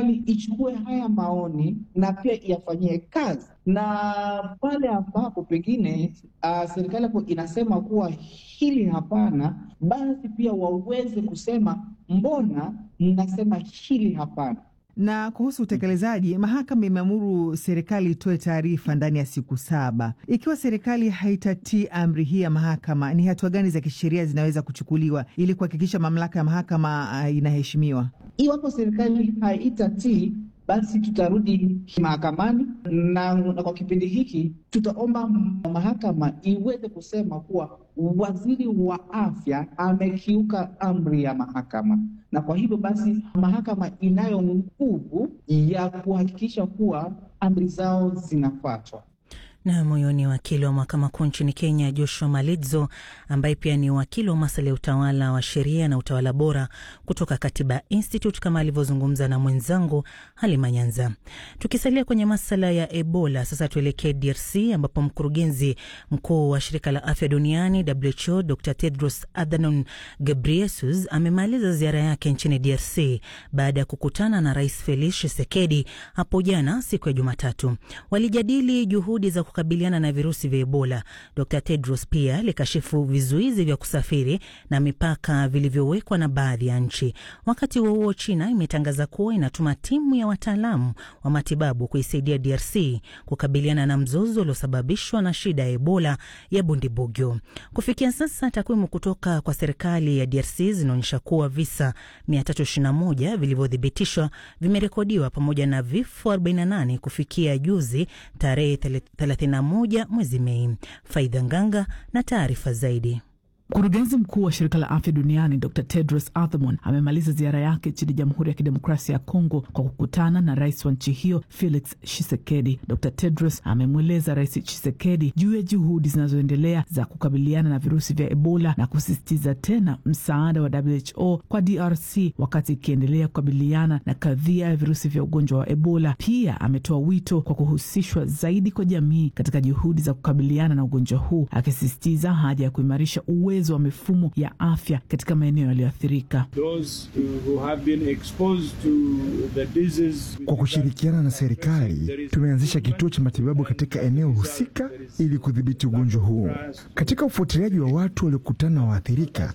serikali ichukue haya maoni na pia iyafanyie kazi, na pale ambapo pengine uh, serikali hapo inasema kuwa hili hapana, basi pia waweze kusema mbona mnasema hili hapana. Na kuhusu utekelezaji, mahakama imeamuru serikali itoe taarifa ndani ya siku saba. Ikiwa serikali haitatii amri hii ya mahakama, ni hatua gani za kisheria zinaweza kuchukuliwa ili kuhakikisha mamlaka ya mahakama uh, inaheshimiwa? Iwapo serikali haitatii basi tutarudi mahakamani na, na kwa kipindi hiki tutaomba mahakama iweze kusema kuwa waziri wa afya amekiuka amri ya mahakama, na kwa hivyo basi mahakama inayo nguvu ya kuhakikisha kuwa amri zao zinafuatwa. Na moyo ni wakili wa mahakama kuu nchini Kenya, Joshua Malidzo, ambaye pia ni wakili wa masuala ya utawala wa sheria na utawala bora kutoka Katiba Institute, kama alivyozungumza na mwenzangu Halima Nyanza. Tukisalia kwenye masuala ya Ebola, sasa tuelekee DRC ambapo mkurugenzi mkuu wa shirika la afya duniani WHO Dr Tedros Adhanom Ghebreyesus amemaliza ziara yake nchini DRC baada ya kukutana na Rais Felix Tshisekedi hapo jana siku ya Jumatatu. Walijadili juhudi za kukabiliana na virusi vya Ebola. Dr Tedros pia alikashifu vizuizi vya kusafiri na mipaka vilivyowekwa na baadhi ya nchi. Wakati huo huo, China imetangaza kuwa inatuma timu ya wataalamu wa matibabu kuisaidia DRC kukabiliana na mzozo uliosababishwa na shida ya Ebola ya Bundibugyo. Kufikia sasa, takwimu kutoka kwa serikali ya DRC zinaonyesha kuwa visa 321 vilivyothibitishwa vimerekodiwa pamoja na vifo 48 kufikia juzi tarehe 31 mwezi Mei. Faidha Nganga na taarifa zaidi. Mkurugenzi mkuu wa shirika la afya duniani Dr Tedros Adhanom amemaliza ziara yake nchini Jamhuri ya Kidemokrasia ya Kongo kwa kukutana na rais wa nchi hiyo Felix Tshisekedi. Dr Tedros amemweleza Rais Tshisekedi juu ya juhudi zinazoendelea za kukabiliana na virusi vya Ebola na kusisitiza tena msaada wa WHO kwa DRC wakati ikiendelea kukabiliana na kadhia ya virusi vya ugonjwa wa Ebola. Pia ametoa wito kwa kuhusishwa zaidi kwa jamii katika juhudi za kukabiliana na ugonjwa huu, akisisitiza haja ya kuimarisha uwezo wa mifumo ya afya katika maeneo yaliyoathirika. Kwa kushirikiana na serikali, tumeanzisha kituo cha matibabu katika eneo husika ili kudhibiti ugonjwa huu. Katika ufuatiliaji wa watu waliokutana na waathirika,